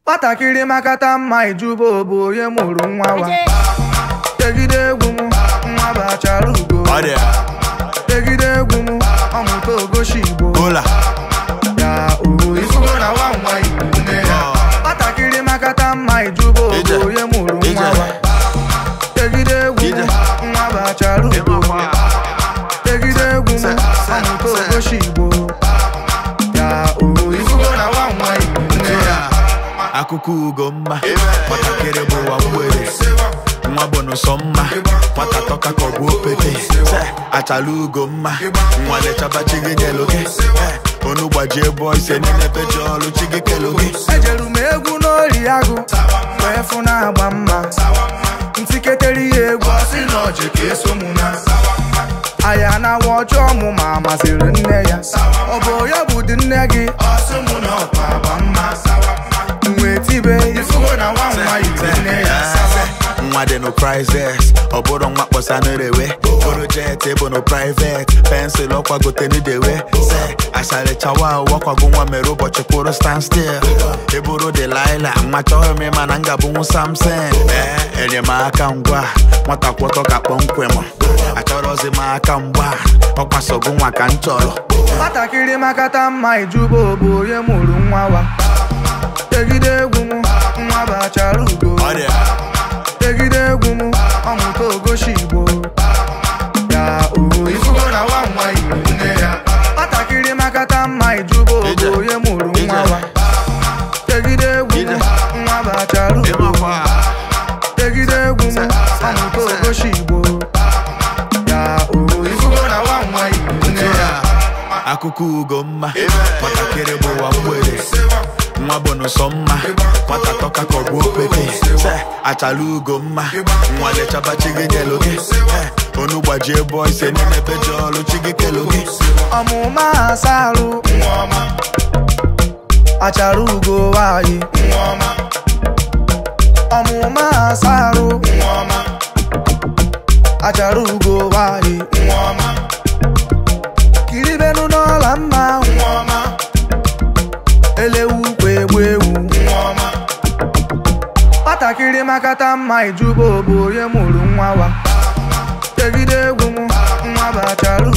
nwatakịrị makata mma ijuba bụ onye mụrụ nwa wa tegide egwu m nwa bachara ugo Ọ dị ya. tegide egwu m ọmụta ogoshi igbo Ụla. ya ohu ifugo na nwa nwa igbo nne ya nwatakịrị makata mma ijuba Ije. bụ onye mụrụ Ije. nwa wa tegide egwu m Ije. nwa bachara ugo tegide egwu m Se- se- ọmụta se. ogoshi igbo ya ohu ifugo na nwa nwa igbo nne ya akụkọ ugo mma nwatakịrị bụ ụwa mgbere nwa bụ n'ụsọ mma nwata tọka ka ọ bụ opete Se, achala ugo mma nwa lechaba chi gị nyelu gị Eh, onu gbajie bọ ise niile peji ọrụ chi gị kelu gị ejeru m egwu n'ori agụ wee fụ na-agba mma ntiketere ya egwu ọsị na ọjị ka eso mụ na aya na-awa ọjọọ mụ ma masịrị nne ya ọ bụ ya bụ dị nne gị ọsị mụ na ọkwa agba mma wee tibe ifugo na nwa nwa yiri nne ya nwa dị no prizes ọ bụrụ nwa kpọsa n'erewe bụrụ jet bụ no privet pensụl ọkwagote n'idewe se asalichawa wakwago nwa mere ụbọchị kwụrụ stand still eburu delila nwa chọghị m ịma na ngabụnwu samson ee enyemaka ngwa nwata kwọtọ ka kpọmkwem achọrọzi m aka mgba ọkwasogo nwa ka m chọrọ nwatakịrị makata mma ijuba bụ onye mụrụ nwa wa tegide egwu m nwa bachara ugo Ọ dị ya. tegide egwu m ọmụta ogoshi igbo ya ohu ifugo na nwa nwa igbo nne ya nwatakịrị makata mma ijuba Ije. bụ onye mụrụ nwa Ije. wa tegide egwu m Ije. nwa bachara ugo ịmakwa tegide egwu m ọmụta ogoshi igbo ya ohu ifugo na nwa nwa igbo nne ya akụkọ ugo mma nwatakịrị bụ ụwa mgbere nwa bụ n'ụsọ mma nwata tọka ka ọ bụ opete Se, achala ugo mma nwa lechaba chi gị nyelu gị Eh, onu gbajie bọ ise n'ime peji ọrụ chi gị kelu gị ọmụma asarụ achara ugo nwanyị ọmụma asarụ achara ugo nwanyị kiribenu n'ọla mma elewu kwa egbu ewu nwatakịrị makata mma ijuba bụ onye mụrụ nwa wa tegide egwu m nwa bụ achara